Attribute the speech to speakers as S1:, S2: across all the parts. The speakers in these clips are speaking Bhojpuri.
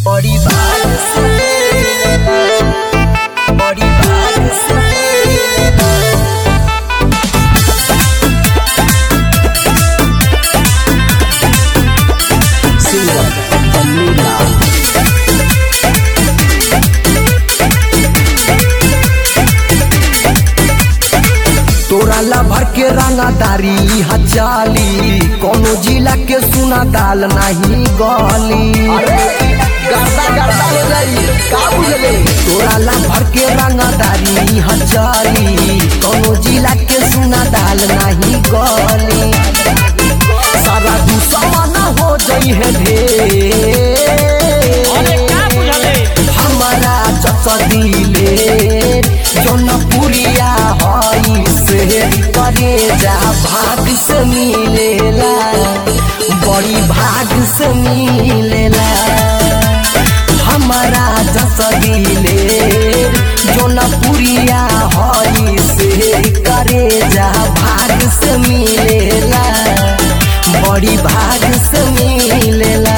S1: बड़ी बात से बड़ी बात से सिंगर बन्नीला तोरा ला भर के रंगादारी हजाली कोनो जिला के सुना दाल नहीं गली गर्दा गर्दा हो जाई का बुझले तोरा ला भर के रंगादारी हजाली कोनो जिला के सुना दाल नहीं गली सारा दुश्मन हो जाई है
S2: अरे
S1: ढेर
S2: का बुझले
S1: हमारा चचदिले जनपुरिया हई से करे जा भाग से मिलेला बड़ी भाग से मिलेला हमारा जसदिले जनपुरिया हई से करे जा भाग से मिलेला बड़ी भाग से मिलेला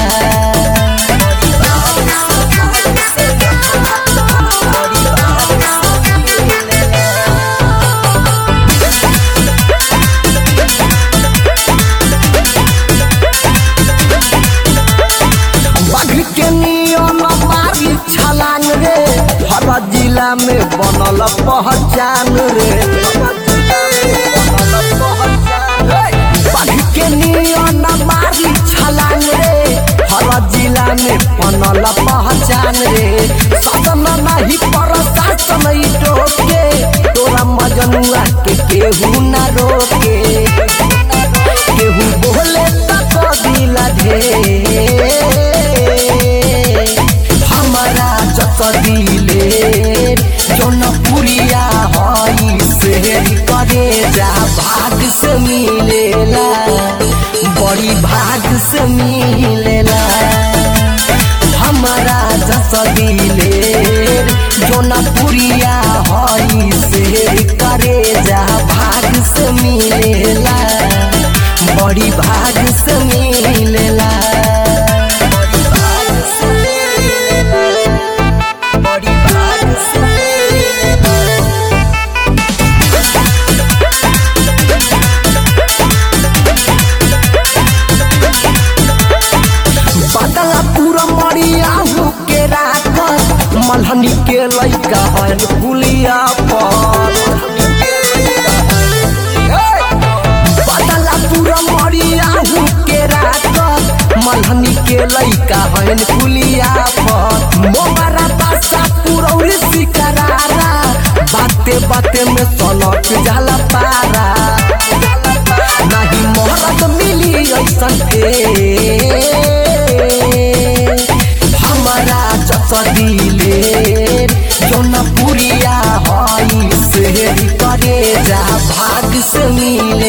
S1: बाघ के नियम मारी छलांग रे हर जिला में बनल पहचान रे बाघ के नियम मारी छलांग रे हर जिला में बनल पहचान रे शासन नहीं प्रशासन ई टोके तोरा मजनुआ के केहू ना रोके केहू बोले तक दिला ढेर हमारा जत दिले जनपुरिया हई से करे जा भाग से मिलेला बड़ी भाग से मिलेला हमारा जस दिले जनपुरिया हई से करे जा भाग से मिलेला बड़ी भाग से मिलेला बड़ी भाग से बदला पूरा मरिया के राखत मलहनी के लइका हन पुलिया पर बदला पूरा मरिया के राखत मलहनी के लइका हन पुलिया पर मोबारा बासा पुरौरी सिकरारा बाते बाते में सलट जाला पारा नहीं मोहरत मिली ऐसन के हमारा चचदिले जनपुरिया हई से करे जा भाग से मिले